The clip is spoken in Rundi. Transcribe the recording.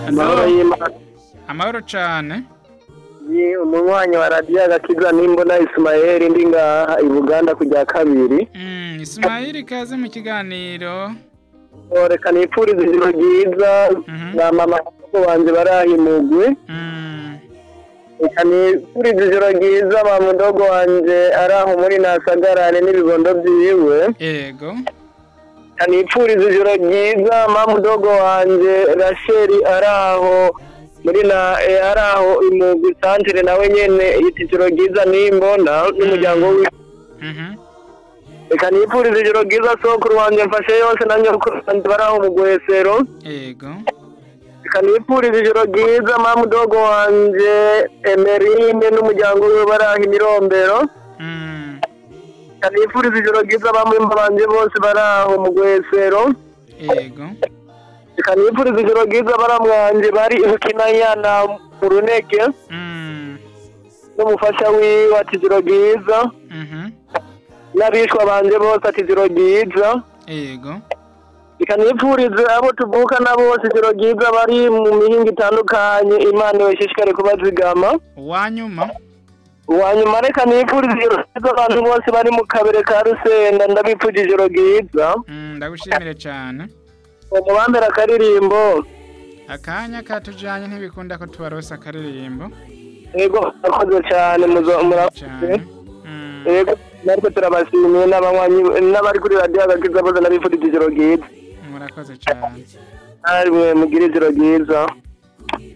amahoro y'imana amahoro cane ni umunywanyi wa radiyo agakiza nimbona isimayeli ndi ngaha i buganda kujya kabiri Mm, Ismail kaze mu kiganiro reka nipfurize ijoro ryiza Mhm. na mama wanje barahimugwe Mm, reka nipfurize ijoro ryiza mama mudogo wanje ari aho muri nasagarane n'ibibondo vyiwe ego reka nipfurize ijoro ryiza mama mudogo wanje rasheli ari aho muri na eh, ari aho imugwi santere nawe nyene yita ijoro ryiza nimbona n'umuryango wiwe Mhm. reka nipfurize ijoro ryiza sokuru wanje mfashe yose na nyokuru wanje bari aho mu gwesero ego reka nipfurize ijoro ryiza mama mudogo wanje emerine n'umuryango wiwe bari aho imirombero Mm, reka nipfurize ijoro ryiza bamwimba banje bose bari aho mu gwesero ego reka nipfurize ijoro ryiza baramwanje bari ibukinanyana mu runege Mm, n'umufasha wiwe ati ijoro ryiza mhm. n'abishwa banje bose ati ijoro ryiza ego reka nipfurize abo tuvukana bose ijoro ryiza bari mu mihinga itandukanye imana ibashishikare kubazigama uwanyuma uwanyuma reka nipfurize ijoro ryiza abantu bose bari mu kabere ka rusenda ndabipfuje ijoro ryiza Mm, ndagushimire cane umubambere akaririmbo akanya katujanye ntibikunda ko tubarosa akaririmbo yego murakoze cyane muzo- murakoze cane Mm, yego natwe turabashimiye n'abanywanyi n'abari kuri radiyo agakiza bose ndabipfuje ijoro ryiza murakoze cane namwe mugire ijoro ryiza